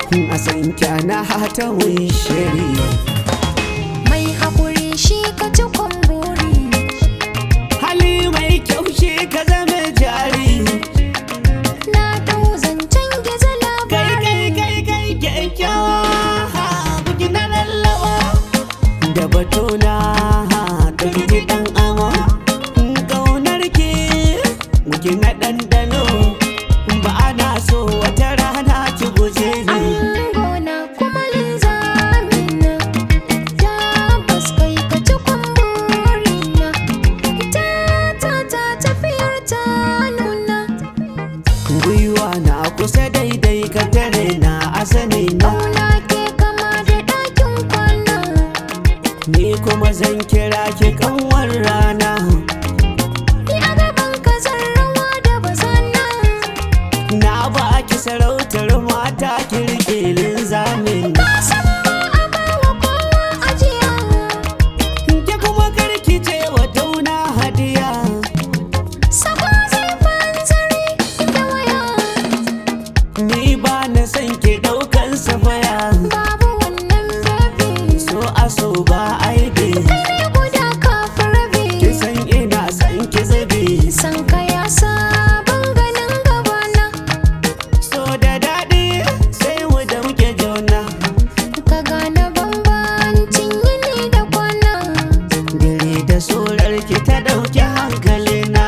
a san kyana hata shiri mai haƙuri shi ka ci kwamburi hali mai kyau shi ka zama jari na ɗau zancen gizo kai labari kai kai kai kyakkyawa buki na lallawa da batona da gidi dan ama ƙaunar ki buki na ɗanɗano ba ana so wata rana ki guje ni Angona kuma linzamina Tabbas kai ka ci kwamburina Ita ta ta tafiyar ta nuna gwiwa na kusa daidai ka tare na asali na Ƙauna ke kama da ɗakin kwana ni kuma zan kira ki kanwar rana Ni a gaban ka zan rawa da bazana na ba ki sarautar mata kirkilin zamin Ka san ba a bawa kowa ajiya ki kuma karki ce wa dauna hadiya Sako zai fantsari da waya ni ba na san ki daukan safaya Babu wannan baby so aso ba aibe Kai ne guda kafin rabi ki san ina san ki zabi San ka ya sabon ganin gabana so da daɗi sai mu da muke jauna Ka gane bambancin yini da kwana dare da sorar ki ta dauki hankalina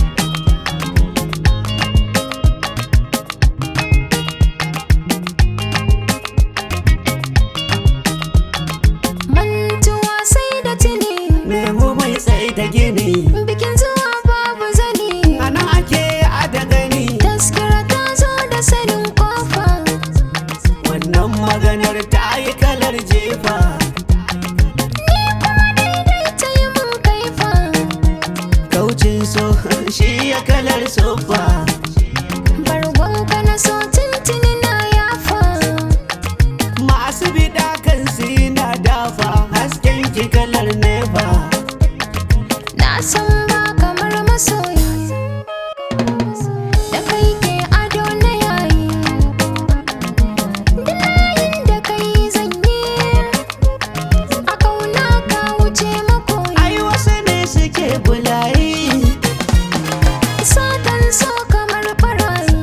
Mantuwa sai da tuni nemo mai tsaye da gini Bikin zuwa babu zani ana ake a da gani Taskira ta zo da sanin kofa wannan maganar ta yi kalar jefa Ni kuma daidai ta yi mun kaifa kaucin so shi ya kalar sofa Bargonka na so tuntuni na yafa masu bida kan na dafa hasken ki kalar nefa Na san ba kamar masoyi Da kai ke ado na yayi Da layin da kai zanyi A kauna ka wuce makoyi ai wasu ne suke bulayi Satan so kamar barayi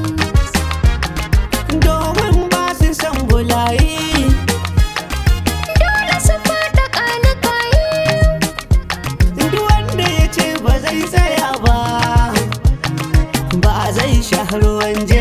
domin ba su san bulayi Dole su fada kanikayi duk wanda ya ce ba zai tsaya ba ba zai sha ruwan je